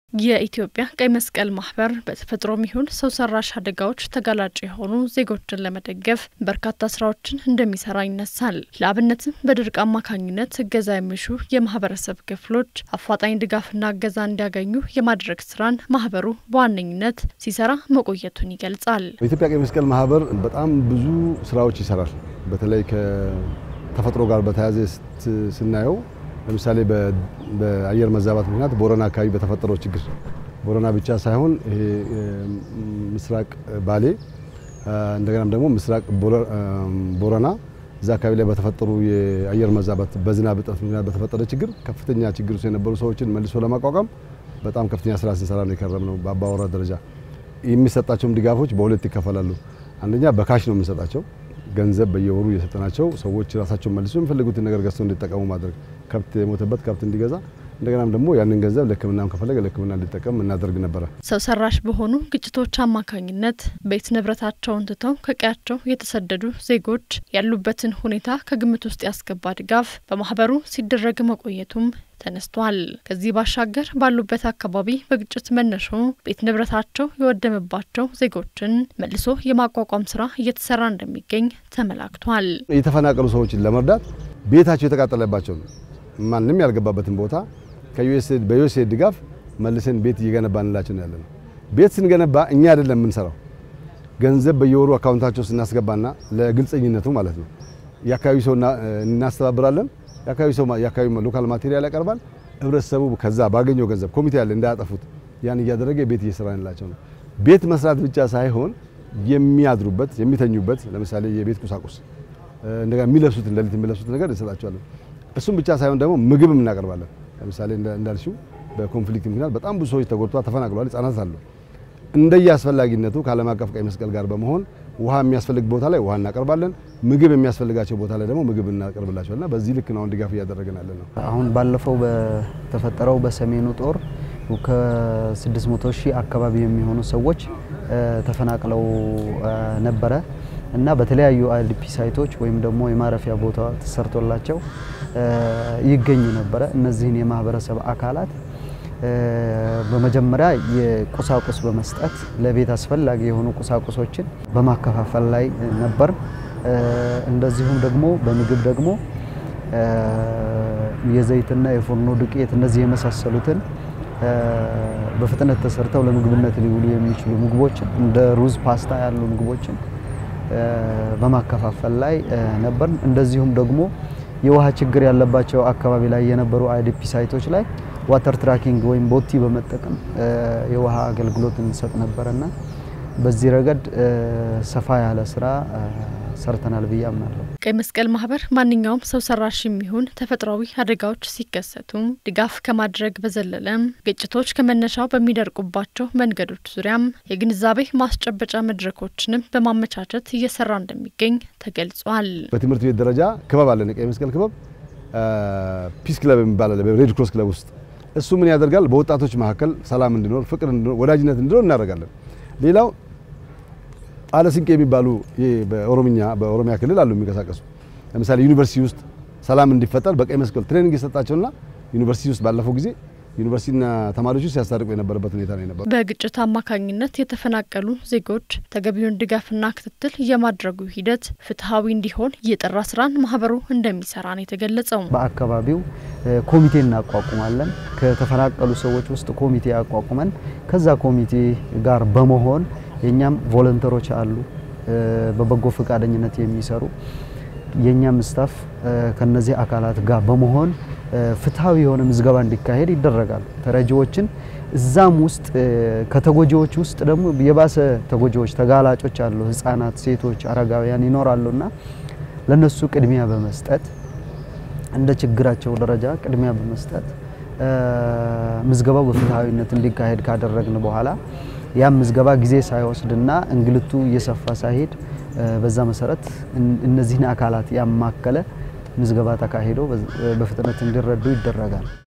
የኢትዮጵያ ቀይ መስቀል ማህበር በተፈጥሮም ይሁን ሰው ሰራሽ አደጋዎች ተጋላጭ የሆኑ ዜጎችን ለመደገፍ በርካታ ስራዎችን እንደሚሰራ ይነሳል። ለአብነትም በድርቅ አማካኝነት እገዛ የሚሹ የማህበረሰብ ክፍሎች አፋጣኝ ድጋፍና እገዛ እንዲያገኙ የማድረግ ስራን ማህበሩ በዋነኝነት ሲሰራ መቆየቱን ይገልጻል። በኢትዮጵያ ቀይ መስቀል ማህበር በጣም ብዙ ስራዎች ይሰራል። በተለይ ከተፈጥሮ ጋር በተያያዘ ስናየው ለምሳሌ በአየር መዛባት ምክንያት ቦረና አካባቢ በተፈጠረው ችግር ቦረና ብቻ ሳይሆን ይሄ ምስራቅ ባሌ እንደገናም ደግሞ ምስራቅ ቦረና እዛ አካባቢ ላይ በተፈጠሩ የአየር መዛባት በዝናብ እጥረት ምክንያት በተፈጠረ ችግር ከፍተኛ ችግር ውስጥ የነበሩ ሰዎችን መልሶ ለማቋቋም በጣም ከፍተኛ ስራ ስንሰራ ነው የከረምነው። በአባወራ ደረጃ የሚሰጣቸውም ድጋፎች በሁለት ይከፈላሉ። አንደኛ በካሽ ነው የምንሰጣቸው ገንዘብ በየወሩ እየሰጠናቸው ሰዎች ራሳቸውን መልሶ የሚፈልጉትን ነገር ገዝተው እንዲጠቀሙ ማድረግ ከብት የሞተበት ከብት እንዲገዛ እንደገናም ደግሞ ያንን ገንዘብ ለሕክምናም ከፈለገ ለሕክምና እንዲጠቀም እናደርግ ነበረ። ሰው ሰራሽ በሆኑ ግጭቶች አማካኝነት ቤት ንብረታቸውን ትተው ከቀያቸው የተሰደዱ ዜጎች ያሉበትን ሁኔታ ከግምት ውስጥ ያስገባ ድጋፍ በማህበሩ ሲደረግ መቆየቱም ተነስቷል። ከዚህ ባሻገር ባሉበት አካባቢ በግጭት መነሾ ቤት ንብረታቸው የወደመባቸው ዜጎችን መልሶ የማቋቋም ስራ እየተሰራ እንደሚገኝ ተመላክቷል። የተፈናቀሉ ሰዎችን ለመርዳት ቤታቸው የተቃጠለባቸው ማንም ያልገባበትን ቦታ ከዩኤስኤድ በዩኤስኤድ ድጋፍ መልሰን ቤት እየገነባንላቸው ነው ያለነው። ቤት ስንገነባ እኛ አይደለም የምንሰራው፣ ገንዘብ በየወሩ አካውንታቸው ስናስገባና ለግልጸኝነቱ ማለት ነው የአካባቢ ሰው እናስተባብራለን። የአካባቢ ሰው የአካባቢ ሎካል ማቴሪያል ያቀርባል። ህብረተሰቡ ከዛ ባገኘው ገንዘብ ኮሚቴ ያለ እንዳያጠፉት ያን እያደረገ ቤት እየሰራንላቸው ነው። ቤት መስራት ብቻ ሳይሆን የሚያድሩበት የሚተኙበት፣ ለምሳሌ የቤት ቁሳቁስ እንደገና የሚለብሱትን ሌሊት የሚለብሱትን ነገር እንሰጣቸዋለን። እሱም ብቻ ሳይሆን ደግሞ ምግብም እናቀርባለን። ለምሳሌ እንዳልሽው በኮንፍሊክት ምክንያት በጣም ብዙ ሰዎች ተጎድተዋል፣ ተፈናቅለዋል፣ ህጻናት አሉ። እንደየ አስፈላጊነቱ ከዓለም አቀፍ ቀይ መስቀል ጋር በመሆን ውሃ የሚያስፈልግ ቦታ ላይ ውሃ እናቀርባለን። ምግብ የሚያስፈልጋቸው ቦታ ላይ ደግሞ ምግብ እናቀርብላቸዋልና በዚህ ልክ ነው አሁን ድጋፍ እያደረግን ያለ ነው። አሁን ባለፈው በተፈጠረው በሰሜኑ ጦር ከ600 ሺህ አካባቢ የሚሆኑ ሰዎች ተፈናቅለው ነበረ እና በተለያዩ አይዲፒ ሳይቶች ወይም ደግሞ የማረፊያ ቦታ ተሰርቶላቸው ይገኙ ነበረ። እነዚህን የማህበረሰብ አካላት በመጀመሪያ የቁሳቁስ በመስጠት ለቤት አስፈላጊ የሆኑ ቁሳቁሶችን በማከፋፈል ላይ ነበር። እንደዚሁም ደግሞ በምግብ ደግሞ የዘይትና የፎርኖ ዱቄት እነዚህ የመሳሰሉትን በፍጥነት ተሰርተው ለምግብነት ሊውሉ የሚችሉ ምግቦችን እንደ ሩዝ፣ ፓስታ ያሉ ምግቦችን በማከፋፈል ላይ ነበር። እንደዚሁም ደግሞ የውሃ ችግር ያለባቸው አካባቢ ላይ የነበሩ አይዲፒ ሳይቶች ላይ ዋተር ትራኪንግ ወይም ቦቲ በመጠቀም የውሃ አገልግሎት እንሰጥ ነበረና በዚህ ረገድ ሰፋ ያለ ስራ ሰርተናል ብዬ አምናለሁ። ቀይ መስቀል ማህበር ማንኛውም ሰው ሰራሽ የሚሆን ተፈጥሯዊ አደጋዎች ሲከሰቱ ድጋፍ ከማድረግ በዘለለም ግጭቶች ከመነሻው በሚደርቁባቸው መንገዶች ዙሪያም የግንዛቤ ማስጨበጫ መድረኮችንም በማመቻቸት እየሰራ እንደሚገኝ ተገልጿል። በትምህርት ቤት ደረጃ ክበብ አለን። ቀይ መስቀል ክበብ ፒስ ክለብ የሚባል አለ ሬድ ክሮስ ክለብ ውስጥ እሱ ምን ያደርጋል? በወጣቶች መካከል ሰላም እንዲኖር፣ ፍቅር እንዲኖር፣ ወዳጅነት እንዲኖር እናደርጋለን። ሌላው አለስንቄ የሚባሉ በኦሮምኛ በኦሮሚያ ክልል አሉ የሚንቀሳቀሱ ለምሳሌ ዩኒቨርሲቲ ውስጥ ሰላም እንዲፈጠር በቀይ መስቀል ትሬኒንግ የሰጣቸውና ዩኒቨርሲቲ ውስጥ ባለፈው ጊዜ ዩኒቨርሲቲና ተማሪዎች ውስጥ ሲያስታርቁ የነበረበት ሁኔታ ነው የነበረው። በግጭት አማካኝነት የተፈናቀሉ ዜጎች ተገቢውን ድጋፍና ክትትል የማድረጉ ሂደት ፍትሐዊ እንዲሆን የጠራ ስራን ማህበሩ እንደሚሰራ ነው የተገለጸው። በአካባቢው ኮሚቴ እናቋቁማለን። ከተፈናቀሉ ሰዎች ውስጥ ኮሚቴ አቋቁመን ከዛ ኮሚቴ ጋር በመሆን የኛም ቮለንተሮች አሉ በበጎ ፈቃደኝነት የሚሰሩ የኛም ስታፍ ከነዚህ አካላት ጋር በመሆን ፍትሐዊ የሆነ ምዝገባ እንዲካሄድ ይደረጋል። ተረጂዎችን እዛም ውስጥ ከተጎጂዎች ውስጥ ደግሞ የባሰ ተጎጂዎች ተጋላጮች አሉ። ህጻናት፣ ሴቶች፣ አረጋውያን ይኖራሉና ለነሱ ቅድሚያ በመስጠት እንደ ችግራቸው ደረጃ ቅድሚያ በመስጠት ምዝገባው በፍትሐዊነት እንዲካሄድ ካደረግን በኋላ ያም ምዝገባ ጊዜ ሳይወስድና እንግልቱ እየሰፋ ሳይሄድ በዛ መሰረት እነዚህን አካላት ያማከለ ምዝገባ ተካሂዶ በፍጥነት እንዲረዱ ይደረጋል።